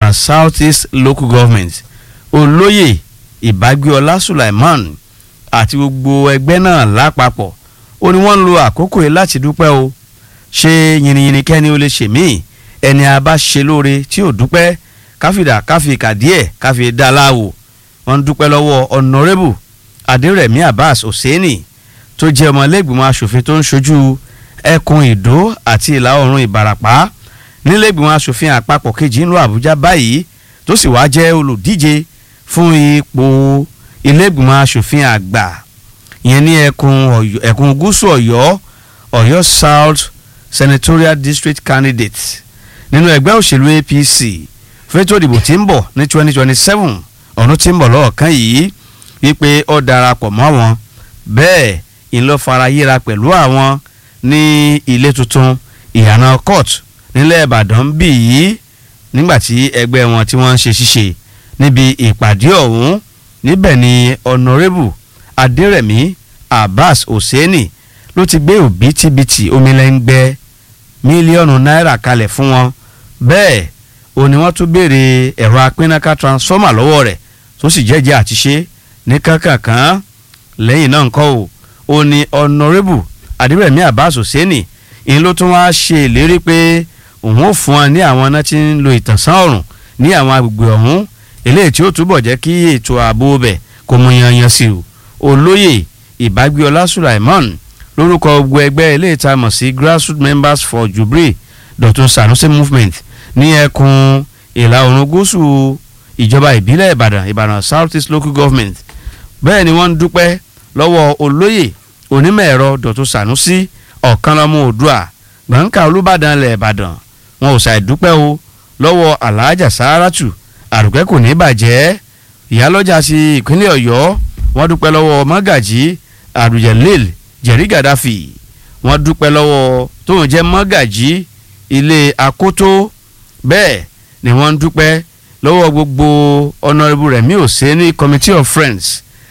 ìbàdàn south east local government olóyè ìbágbéọlá sulaiman àti gbogbo ẹgbẹ́ náà lápapọ̀ ó ní wọ́n ń lo àkókò yìí láti dúpẹ́ o ṣe yìnyínyìnyín kẹ́ni ó lè ṣe míì ẹni a bá ṣe lóore tí ò dúpẹ́ káfíńdà káfíńkà díẹ̀ káfíń dá láwò wọ́n ń dúpẹ́ lọ́wọ́ honourable adérẹ̀mí abbas hosseini tó jẹ́ ọmọlẹ́gbìmọ̀ asòfin tó ń ṣojú ẹkùn ìdó àti ìlà oòrùn ìbàràpá nílẹ̀gbìmọ̀ asòfin àpapọ̀ kejì ńlọ àbújá báyìí tó sì wá jẹ́ olùdíje fún ipò ilẹ̀gbìmọ̀ asòfin àgbà ìyẹn ní ẹkùn Ọ̀yọ́- ẹkùn gúúsù ọ̀yọ́ ọ̀yọ́ south senatorial district candidate nínú ẹgbẹ́ òṣèlú apc fẹ́tò ìdìbò tí ń bọ̀ ní twenty twenty seven ọ̀run tí ń bọ̀ lọ́ọ̀kan yìí wípé ó darapọ̀ mọ́ wọn bẹ́ẹ̀ ìlọ fara yíra pẹ̀lú àwọn ní ilé tuntun ìyànà court nílẹ̀ ìbàdàn bí yìí nígbàtí ẹgbẹ́ wọn tí wọ́n ń ṣe ṣíṣe níbi ìpàdé ọ̀hún níbẹ̀ ni honourable adérẹ̀mí abbas hosseini ló ti gbé òbítíbitì omilẹ́ngbẹ́ mílíọ̀nù náírà kalẹ̀ fún wọn bẹ́ẹ̀ ó ní wọ́n tún béèrè ẹ̀rọ apínnáká transformer lọ́wọ́ rẹ̀ tó sì jẹ́jẹ́ àti ṣe ní kankankan lẹ́yìn náà ńkọ́ o ó ní honourable adérẹ̀mí abbas hosseini ìyẹn ló tún wá ṣe ìlérí pé òun ò fún wọn ní àwọn iná tí ń lo ìtànsán ọ̀rùn ní àwọn agbègbè ọ̀hún eléyìí tí ó túbọ̀ jẹ́ kí ètò ààbò bẹ̀ kó mú yanyan sí o olóyè ìbágbéọlá sulaiman lórúkọ gbogbo ẹgbẹ́ eléyìí tá a mọ̀ sí grassroots members for jubilee dr sanusi movement ní ẹkùn ìlà oòrùn gúúsù ìjọba ìbílẹ̀ ìbàdàn ìbàdàn south east local government bẹ́ẹ̀ ni wọ́n ń dúpẹ́ lọ́wọ́ olóyè onímọ̀ ẹ̀rọ dr sanusi ọ̀kanlọ́mọ oòdùà gbọ̀ǹkà olùbàdàn ilẹ̀ ìbàdàn wọn ò ṣàìdúpẹ́ o lọ́wọ́ alhaja saratu àrùkẹ́ kò ní bàjẹ́ ìyálọ́jà ti ìpínlẹ̀ ọ̀yọ́ wọ́n dúpẹ́ lọ́wọ́ mọ́gàjì àrùjẹ̀lẹ́l jẹ̀rí gàdáfì wọ́n dúpẹ́ lọ́wọ́ tóun jẹ́ mọ́gàjì ilé akótó bẹ́ẹ̀ ni wọ́n ń dúpẹ́ lọ́wọ́ gbogbo honourable rẹ̀mí òsèní committee of friends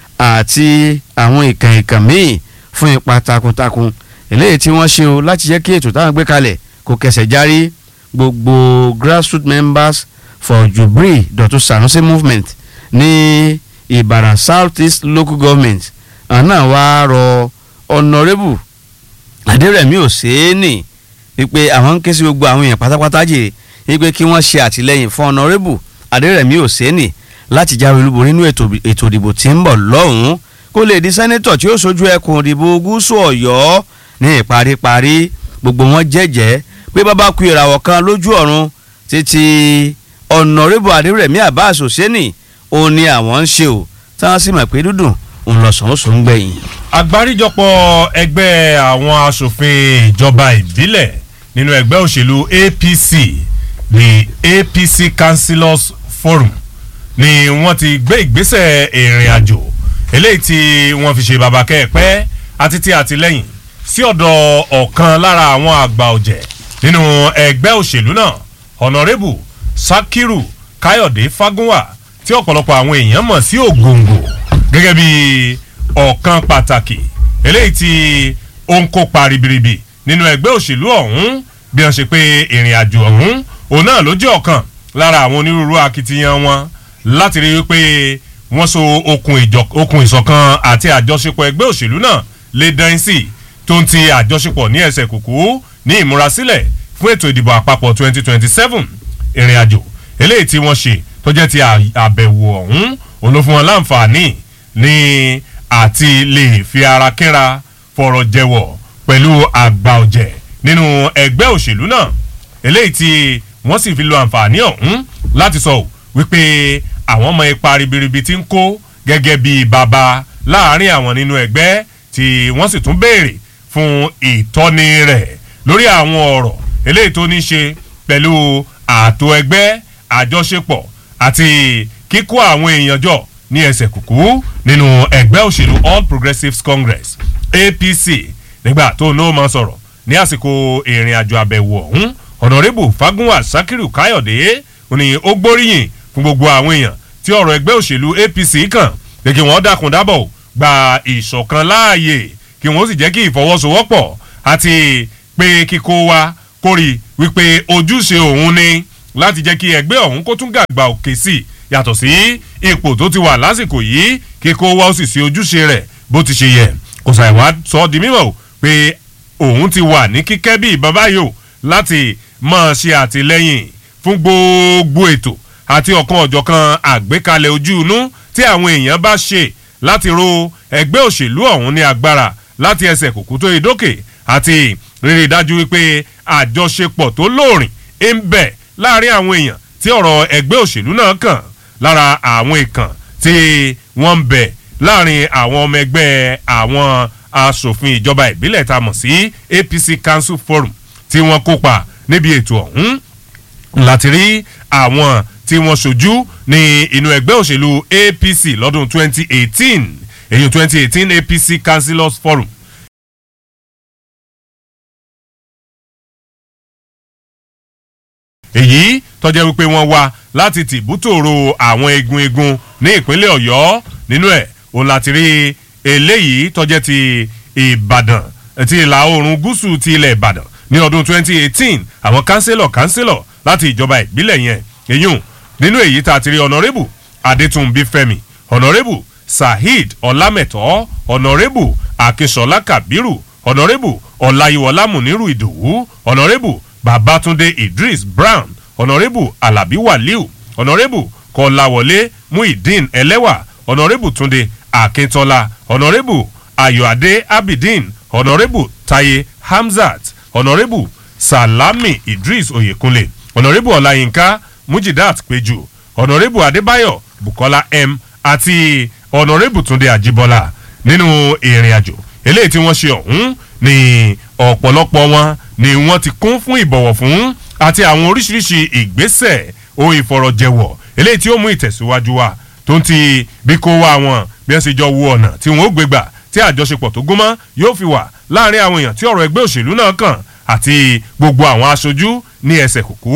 àti àwọn ìkàn ìkàn míì fún ipa takuntakun eléyìí tí wọ́n ṣe o láti jẹ́ kí ètò táwọn gbé kalẹ̀ kó kẹsẹ̀ járí gbogbo grassroots members for jubilee dọ̀tún sanusi movement ní ìbàdàn south east local government àná wàá rọ honourable adérẹ̀mí òsèénì wípé àwọn ń ké sí gbogbo àwọn èèyàn pátápátá jèrè wípé kí wọ́n ṣe àtìlẹ́yìn fún honourable adérẹ̀mí òsèénì láti jáwé olúborí nínú ètò ètò ìdìbò tí ń bọ̀ lọ́hùn-ún kó lè di sẹ́nẹ́tọ̀ tí ó sojú ẹkùn ìdìbò gúúsù ọ̀yọ́ ní ìparíparí gbogbo wọn jẹ́jẹ́ pé bàbá ku ìràwọ̀ kan lójú ọ̀run títí honourable adérẹ̀mí abbas òsèénì òun ni àwọn ń ṣe o táwọn sì mọ̀ pé dúdùn òun lọ sàn ó sùn gbẹ̀yìn. àgbáríjọpọ̀ ẹgbẹ́ àwọn asòfin ìjọba ìbílẹ̀ nínú ẹgbẹ́ òṣèlú apc the apc councillors forum ni wọ́n ti gbé ìgbésẹ̀ ìrìn àjò eléyìí tí wọ́n fi ṣe bàbá kẹ́ẹ̀pẹ́ àti ti àtìlẹ́yìn sí ọ̀dọ̀ ọ̀kan lára àwọn àgbà ọ̀jẹ̀ nínú ẹgbẹ́ òṣèlú náà honourable sakiru káyọ̀dé fagunwa tí ọ̀pọ̀lọpọ̀ àwọn èèyàn mọ̀ sí ògòǹgò gẹ́gẹ́ bí ọ̀kan pàtàkì eléyìí tí ó ń kópa ribiribi nínú ẹgbẹ́ òṣèlú ọ̀hún bí wọ́n ṣe pé ìrìn àjò ọ̀hún òun náà ló jẹ́ ọ̀kan lára àwọn onírúurú akitiyan wọn láti rí i pé wọ́n so okùn ìjọ- okùn ìṣọ̀kan àti àjọṣepọ̀ ẹgbẹ́ òṣèlú náà lè dán sí tó ń ti àjọṣepọ̀ ní ẹsẹ̀ kùkú ní ìmúrasílẹ̀ fún ètò ìdìbò àpapọ̀ 2027 ìrìn àjò eléyìí tí wọ́n ṣe tó jẹ́ ti à- àbẹ̀wò ọ̀hún òun ló fún wọn láǹfààní ní àti lè fi ara kínra fọ̀rọ̀ jẹ̀wọ̀ pẹ̀lú àgbà ọ̀jẹ̀ nínú ẹgbẹ́ òṣèlú náà eléyìí tí wọ́n sì fi lo àǹfààní ọ̀hún láti sọ wípé àwọn ọmọ ipa ribiribi ti ń kó gẹ́gẹ́ bí bàbá láàrin àwọn nínú ẹgbẹ́ tí wọ́n sì tún béèrè fún ìtọ́ni rẹ̀ lórí àwọn ọ̀rọ̀ eléyìí tó ní ṣe pẹ̀lú ààtò ẹgbẹ́ àjọṣepọ̀ àti kíkó àwọn èèyàn jọ ní ẹsẹ̀ kùkú nínú ẹgbẹ́ òṣèlú all progressives congress apc nígbà tó ní ó máa sọ̀rọ̀ ní àsìkò ìrìn àjò àbẹ̀wò ọ̀hún ọ̀nàrẹ́bù fagunwa sakiru káyọ̀dé ni ó gbóríyìn fún gbogbo àwọn èèyàn tí ọ̀rọ̀ ẹgbẹ́ òṣèlú apc kàn pé kí wọ́n dákun dábọ̀ gba ìṣọ̀kan láàyè kí wọ́n sì jẹ́ kí ìfọwọ́sowọ́pọ̀ àti pé kíkó wa kórì wípé ojúṣe òun ni láti jẹ́ kí ẹgbẹ́ ọ̀hún kó tún gàgbà òkè sí i yàtọ̀ sí ipò tó ti wà lásìkò yìí kíkó wá ó sì sí ojúṣe rẹ̀ bó ti ṣe yẹ kò ṣàìwá sọ ọ́ di mímọ̀ o pé òun ti wà ní kíkẹ́ bí bàbá yìí o láti máa ṣe àtìlẹ́yìn fún gbogbo ètò àti ọ̀kan ọ̀jọ̀kan àgbékalẹ̀ ojú inú tí àwọn èèyàn bá ṣe láti ro ẹgbẹ́ òṣèlú ọ̀hún ní agbára láti ẹsẹ̀ kòkó tó ìdókè àti rírí dájú wípé àjọṣepọ̀ tó lóòrìn ń bẹ láàrin àwọn èèyàn tí ọ̀rọ̀ ẹgbẹ́ òṣèlú náà kàn lára àwọn ìkàn tí wọ́n ń bẹ láàrin àwọn ọmọ ẹgbẹ́ àwọn asòfin ìjọba ìbílẹ̀ tá a mọ̀ sí APC Council Forum tí wọ́n kópa níbi ètò ọ̀hún láti rí àwọn tí wọ́n ṣojú ní inú ẹgbẹ́ òṣèlú APC lọ́dún 2018 èyí 2018 APC Councillors Forum èyí tọ́jẹ́ wípé wọ́n wá láti tìbútòrò àwọn egun egun ní ìpínlẹ̀ ọ̀yọ́ nínú ẹ̀ òun láti rí eléyìí tọ́jẹ́ ti ìbàdàn ti ìlà oòrùn gúúsù ti ilẹ̀ ìbàdàn ní ọdún 2018 àwọn kánsílọ̀ kánsílọ̀ láti ìjọba ìbílẹ̀ yẹn èyún nínú èyí tá a ti rí ọ̀nàrẹ́bù adétúnbí fẹ́mi ọ̀nàrẹ́bù saheed ọlámẹ̀tọ́ ọ̀nàrẹ́bù akínṣọlá kabiru ọ̀nàrẹ́bù ọláyíwọlá muniru ìdòwú ọ̀nàrẹ́bù babatunde idris brown ọ̀nàrẹ́bù alabi waliu ọ̀nàrẹ́bù kọláwọlé muhyiddin ẹlẹ́wà ọ̀nàrẹ́bù túnde akíntọ́lá ọ̀nàrẹ́bù ayọ̀adé abidin ọ̀nàrẹ́bù taye hamzat ọ̀nàrẹ́bù salami idris oyekunle ọ̀nàrẹ́bù ọláyínká mujidat péjú ọ̀nàrẹ́bù adébáyọ̀ bukola m àti ọ̀nàrẹ́bù túnde àjíbọ́lá nínú ìrìn àjò eléyìí tí wọ́n ṣe ọ̀hún ní ọ̀pọ̀lọpọ̀ wọn ni wọ́n ti kún fún ìbọ̀wọ̀ fún àti àwọn oríṣiríṣi ìgbésẹ̀ ohun ìfọ̀rọ̀jẹ̀wọ̀ eléyìí tí ó mú ìtẹ̀síwájú wa tó ń ti bí kó wá wọn bí wọ́n ṣe jọ wo ọ̀nà tí wọ́n ó gbégbà tí àjọṣepọ̀ tó gúnmọ́ yóò fi wà láàrin àwọn èèyàn tí ọ̀rọ̀ ẹgbẹ́ òṣèlú náà kàn àti gbogbo àwọn aṣojú ní ẹsẹ̀ kùkú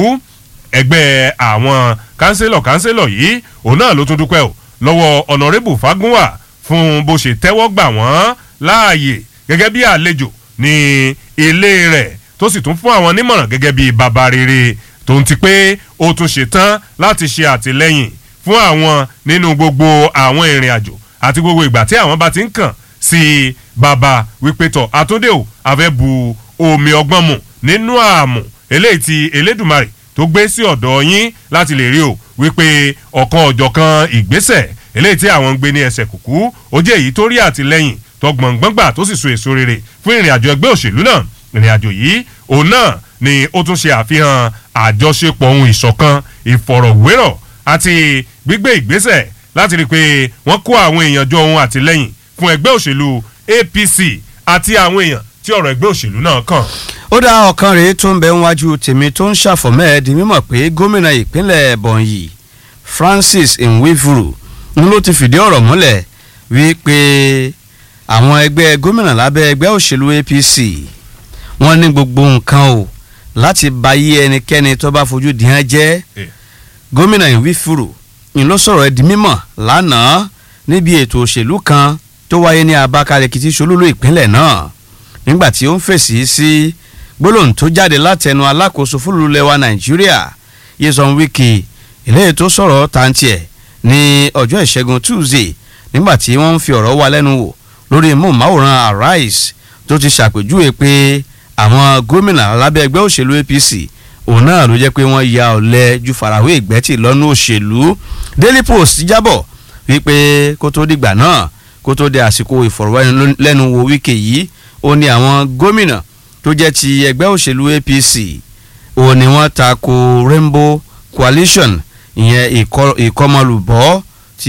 ẹgbẹ́ àwọn kánsílọ̀ kánsílọ̀ yìí òun náà ló tún dúpẹ́ o lọ́wọ́ ọ̀nàrẹ́bù fagunwa fún bó ṣe tẹ́wọ́ gbà wọ́n láàyè gẹ́gẹ́ bí àlejò ní ilé rẹ̀ tó sì tún fún àwọn nímọ̀ràn gẹ́gẹ́ bí bàbá rere tó ń ti pé ó tún ṣe tán láti ṣe àtìlẹ́yìn fún àwọn nínú gbogbo àwọn ìrìn àjò àti gbogbo ìgbà tí àwọn bá ti ń kàn sí bàbá wípé tọ̀ àtúndé o àfẹ́ bu omi ọgbọ́n mu nínú àmù eléyìí ti elédùmarè tó gbé sí ọ̀dọ̀ yín láti lè rí o wípé ọ̀kan ọ̀jọ̀kan ìgbésẹ̀ eléyìí tí àwọn ń gbé ní ẹsẹ̀ kùkú ó jẹ́ èyí tó rí àtìlẹ́yìn tọgbọ̀ngbọ̀ngbà tó sì so èso rere fún ìrìn àjò ẹgbẹ́ òṣèlú náà ìrìn àjò yìí òun náà ni ó tún ṣe àfihàn àjọṣepọ̀ ohun ìṣọ̀kan ìfọ̀rọ̀wérọ̀ àti gbígbé ìgbésẹ̀ láti rí i pé wọ́n kó àwọn èèyàn jọ ohun àtìlẹ́yìn fún ẹgbẹ́ òṣèlú APC àti àwọn èèyàn tí ọ̀rọ̀ ẹgbẹ́ òṣèlú náà kàn. ó dá ọ̀kan rèé tó ń bẹ níwájú tèmi tó ń ṣàfọ̀mọ́ ẹ̀ di mímọ̀ pé gómìnà ìpínlẹ̀ Ebonyi Francis Nwifuru ń ló ti fìdí ọ̀rọ̀ múlẹ̀ wípé àwọn ẹgbẹ́ gómìnà lábẹ́ ẹgbẹ́ òṣèlú APC wọ́n ní gbogbo nǹkan o láti bayé ẹnikẹ́ni tó bá fojú dìhán jẹ́ gómìnà Nwifuru ń ló sọ̀rọ̀ ẹ̀ di mímọ̀ lánàá níbi ètò òṣèlú kan tó wáyé ní Abakaliki tí ṣolúlú ìpínlẹ̀ náà nígbà tí ó ń fèsì sí gbólóhùn tó jáde látẹnu alákòóso fúlùlẹ́wà Nàìjíríà Nyesom Wike eléyìí tó sọ̀rọ̀ tàǹtìẹ̀ ní ọjọ́ ìṣẹ́gun Tuesday nígbà tí wọ́n ń fi ọ̀rọ̀ wa lẹ́nu wò lórí móhùnmáwòrán Arise tó ti ṣàpèjúwe pé àwọn gómìnà lábẹ́ ẹgbẹ́ òṣèlú APC òun náà ló jẹ́ pé wọ́n ya ọ̀lẹ ju farawé ìgbẹ́tì lọ́nà òṣèlú Daily Post jábọ̀ wípé kó tó dìgbà náà kó tó di àsìkò ìfọ̀rọ̀wánilẹ́nuwò Wike yìí ó ní àwọn gómìnà tó jẹ́ ti ẹgbẹ́ òṣèlú APC òun ni wọ́n ta ko Rainbow Coalition ìyẹn ìkọmọlùbọ́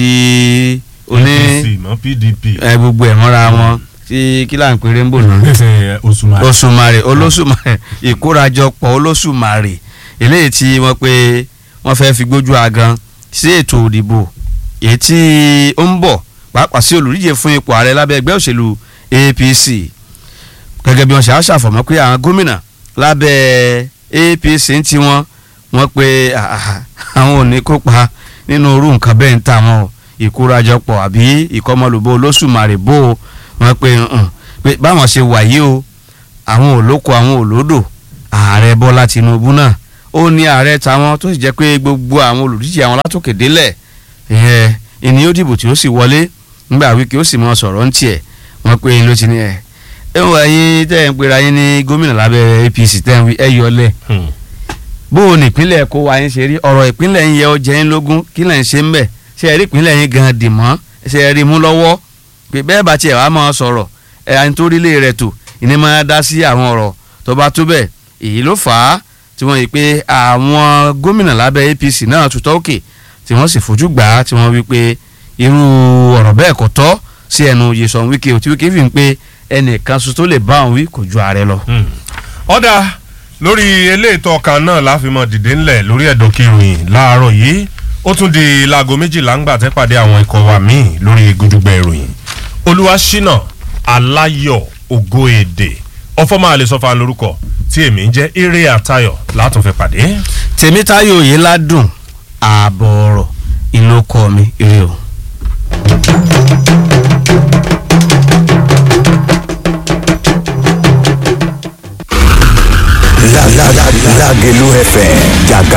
ti oní APC mọ́ PDP. ẹ gbogbo ẹ̀ mọ́ra wọn tí kí là ń pè Rainbow náà Òṣùmàrè. Òṣùmàrè olóṣùmàrè ìkórajọpọ̀ olóṣùmàrè eléyìí tí wọ́n pé wọ́n fẹ́ fi gbójú agan sí ètò òdìbò èyí tí ó ń bọ̀ pàápàá sí olùdíje fún ipò ààrẹ lábẹ́ ẹgbẹ́ òṣèlú APC gẹ́gẹ́ bí wọ́n ṣe àṣàfọ̀mọ́ pé àwọn gómìnà lábẹ́ APC ń ti wọn wọ́n pé àwọn ò ní kópa nínú irú nǹkan bẹ́ẹ̀ ń tà wọn o ìkórajọpọ̀ àbí ìkọmọlùbọ olóṣùmàrè bò ó wọ́n pé pé báwọn ṣe wà yìí o àwọn olóko àwọn olódò ààrẹ Bọ́lá Tinubu náà ó ní ààrẹ tàwọn tó sì jẹ́ pé gbogbo àwọn olùdíje àwọn látòkè délẹ̀ ìyẹn ìní ó dìbò tí ó sì wọlé nígbà wíkì ó sì mọ sọ̀rọ̀ ń tiẹ̀ wọ́n pé ló ti ní ẹ̀ ẹ̀wọ̀n ẹ̀yin tẹ́ ẹ̀ ń pera yín ní gómìnà lábẹ́ APC tẹ́ ń wí ẹ̀ yọlẹ̀ bó o ní ìpínlẹ̀ kó wa yín ṣe rí ọ̀rọ̀ ìpínlẹ̀ yín yẹ ọ jẹ́ yín lógún kí lẹ̀ ń ṣe ń bẹ̀ ṣe ẹ̀rí ìpínlẹ̀ yín gan dì mọ́ ṣe ẹ̀rí mú lọ́wọ́ pé bẹ́ẹ̀ bá tiẹ̀ wá máa sọ̀rọ̀ ẹ̀ àyìn tó rílé rẹ̀ tò ìní máa dá sí àwọn ọ̀rọ̀ tó bá tó bẹ́ẹ̀ èyí ló fà á tí wọ́n yí pé àwọn gómìnà lábẹ́ APC náà tutọ́ òkè tí wọ́n sì fojú gbà á tí wọ́n wí pé irú ọ̀rọ̀ bẹ́ẹ̀ kò tọ́ sí ẹnu Nyesom Wike tí Wike fi ń pé ẹnìkan ṣoṣo tó lè bá òun wí kò ju ààrẹ lọ. ọ̀dà lórí eléètò ọkàn náà láfimọ̀ dìde ńlẹ̀ lórí ẹ̀dọ̀ kìròyìn láàárọ̀ yìí ó tún di láago méjìlá ńgbà tẹ́ pàdé àwọn ikọ̀ wa míì lórí gudugbẹ ìròyìn olúwaṣínà aláyọ̀ ògo èdè ọfọmọ àlesọfà lórúkọ tí èmi ń jẹ́ eré àtayọ̀ látún pàdé. tèmítáyọ̀ yìí ládùn ààbọ̀ ọ̀rọ̀ ìlú ọkọ mi ire o. Lágẹ̀lú FM jàgà